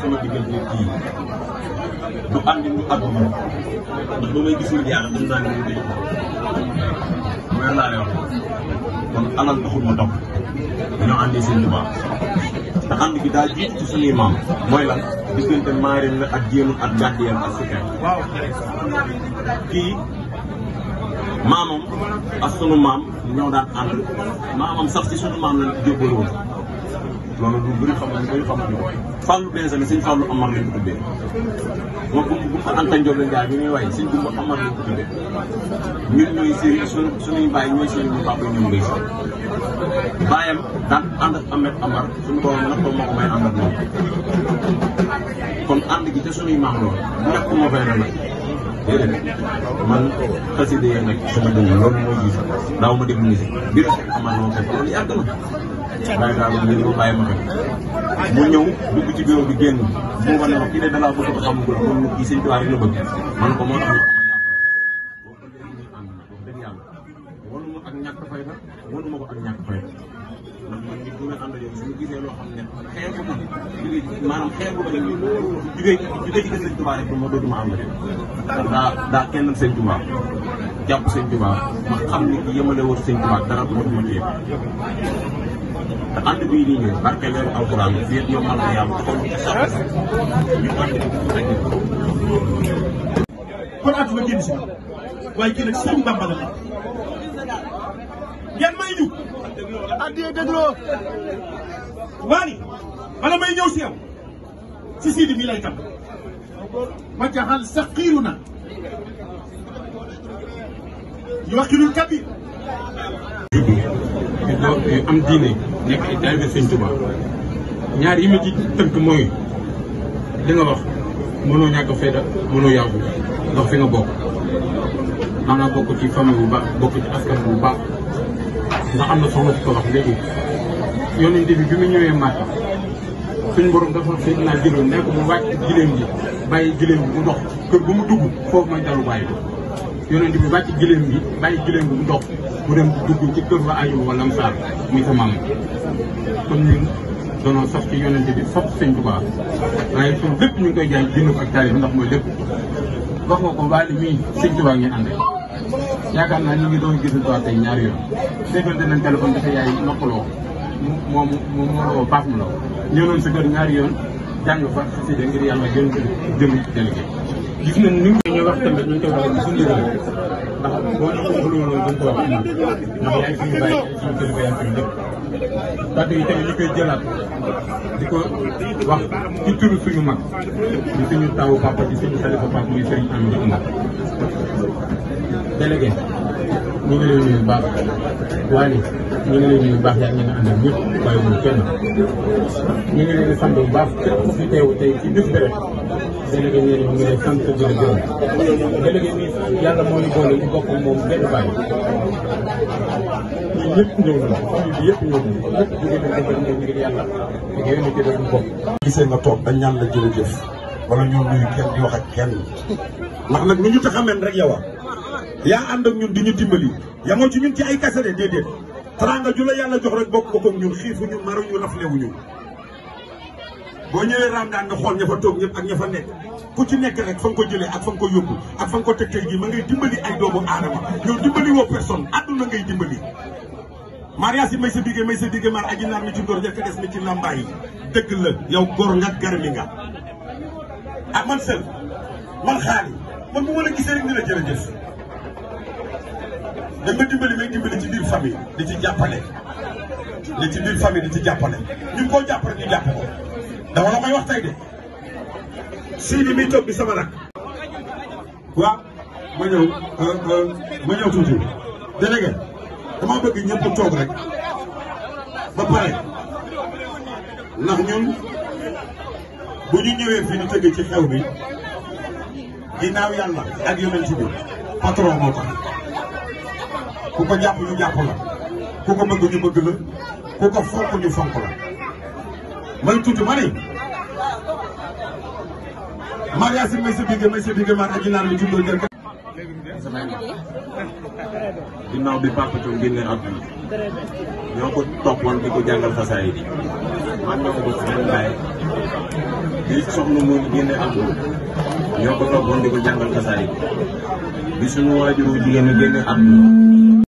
sama diggante kii du àndi du àdduna ndax ba may gis nit yàlla xam naa ne moom day mooy laa lay wax kon alal taxul ma topp dañoo àndi seen lu baax te ànd gi daa jiitu ci suñuy maam mooy lan diggante maarim la ak jéemul ak gàddiyam ak sukkee kii maamam ak sunu maam ñoo daan ànd maamam sax ci sunu maam lañ jébbaloo woon loolu lu bëri xam ñu bëri xamuñu ko Fallou Benzema sëñ Fallou Amar lañ ko tuddee moom bu bu fa Anta Ndiol la Ndiaye bi muy way sëñ Gumba Amar lañ ko tuddee ñun ñooy sëriñ suñu suñuy baay ñooy sëriñ bu papa ñoom ngay si baayam daan ànd ak Ahmed Amar suñu borom nag ko moo ko may ànd ak moom kon ànd gi te suñuy maam loolu ñàkk moo fay na nag déedéet man xasida yi nag sama dënn loolu mooy jiitu daaw ma déglu musique bi rek amal moo fekk loolu yàgg na bàyyi daal léegi ma bàyyi ma fekk mu ñëw dugg ci bureau bi génn mu ma ne ma kii de dalaa bëgg ko xamugul moom nit kii sëñ Tuubaa rek la bëgg man ko moo tax ñu ama jàpp boo ko léegi ñuy ànd nag wax dëgg yàlla wanu ma ak ñàkk fay na wanu ma ko ak ñàkk fay ndax man nit bu may ànd yow suñu gisee loo xam ne xeer bu ma jugee maanaam xeer bu ma dem jugee jugee ci sëñ Tuubaa rek ma dootuma ànd ndax daa daa kenn sëñ Tuubaa jàpp sëñ Tuubaa ma xam ni ki yemale wut sëñ Tuubaa dara dootuma téye te ànd bii nii ñëw barke leeru alxuraan fii ak yow mal na yàlla xool ci sax ñu ànd rek kon àdduna génn si waaye kii nag sëñ Bamba la ngeen may ñu addiyee dégloo waani bala may ñëw si yow si siidi mii lay tam ma jaxal saqiiru na yuwaqilul kabir juddoo am diine nekk ay taalibe sëñ Tuba ñaar yi ma ci tënk mooy li nga wax mënoo ñàkk fayda mënoo yàqu ndax fi nga bokk maanaam bokk ci famille bu baax bokk ci askan bu baax ndax am na soxna si ko wax léegi yonent bi bi mu ñëwee Màkka suñ borom dafa fekk naa jëloon nekk mu wàcc giléem gi bàyyi giléem bi mu dox kër bu mu dugg foofu mooy dalu bàyyi yonent bi wàcc giléem gi bàyyi giléem bi mu dox mu dem dugg ci kër ba ayub wala Lamsaar muy sa maam kon ñun doonoo sax ci yonent bi sax sëñ Tuubaa waaye suñ lépp ñu ngi koy jaay jënd ko ak taalibe ndax mooy lépp wax nga ko waali mii sëñ Tuubaa ngeen àndee yaakaar naa ñu ngi doon gis Tuubaa tey ñaari yoon déggante nañ téléphone dafa yaay noppaloo mu moom moom moo la woo paas mu la ñëw nañ sa kër ñaari yoon jàng fa xasida ngir yàlla gën jëm ci délégué gis nañ ni ñu wax tamit ñu ngi koy waxee suñu ndigal ndax boo ñu ko waxul woon dañ ko wax ndax yaay suñu bàyyi suñu kilifa yaa suñu lépp kàddu yi tamit ñu koy jëlaat di ko wax ci turu suñu mag di suñu tawu papa di suñu xalifa papa muy sëriñ am di umar délégué ñu ngi lay nuyu bu baax waaye ñu ngi lay nuyu bu baax yaa ngi nga àndal ñëpp bàyyi wuñu kenn ñu ngi leen di sant bu baax képp ku fi teew tey ci bis bi rek délégué nee na ñu ngi lay sant di la gërëm délégué nii yàlla moo ñu boole ñu bokk moom benn bàyyi ñun ñëpp ñëw nañu famille bi yëpp ñëw nañu ñëpp jóge nañ ko ñëw ngir yàlla ak yéen a jëlee ñu bokk. gisee nga toog dañ ñaan la jërëjëf wala ñoom nuyu kenn di wax ak kenn ndax nag nu ñu tax a mel rek yow yaa ànd ak ñun di ñu dimbali yamoo ci ñun ci ay kase de déedéet teraanga ju la yàlla jox rek bokk ko ak ñun xiifuñu maruñu raflewuñu boo ñëwee Ramadaan nga xool ña fa toog ñëpp ak ña fa nekk ku ci nekk rek fa nga ko jëlee ak fa nga ko yóbbu ak fa nga ko teg tey jii ma ngay dimbali ay doomu aadama yow dimbali woo personne àdduna ngay dimbali mariage yi may sa bigé may sa bigé mar aji naar mi ci ndóor njëkk des mi ci lambaay yi dëgg la yow góor nga garmi nga ah man sel man xaali man bu ma la gisee rek ni la jërëjëf da nga dimbali may dimbali ci biir famille di ci jàppale li ci biir famille di ci jàppale ñu koo jàpp rek ñu jàpp ko dama la may wax tey de Sidi mi toog bi sama rak waaw ma ñëw ma ñëw tuuti délégué dama bëgg ñëpp toog rek ba pare ndax ñun bu ñu ñëwee fii di tëgg ci xew bi ginnaaw yàlla ak yonent bi patron moo tax ku ko jàpp ñu jàpp la ku ko bëgg ñu bëgg la ku ko fonk ñu fonk la may tuuti ma ne mariage may sa bigé may sa bigé mar aji naar mi tuddoo jël ginnaaw bi Papa Thion génne àdduna ñoo ko toppoon di ko jàngal xasaay yi man ñoo ko bokk benn baay bi soxna moom génne àdduna ñoo ko toppoon di ko jàngal kasaay bi suñu waajuru jigéen ñi génne àdduna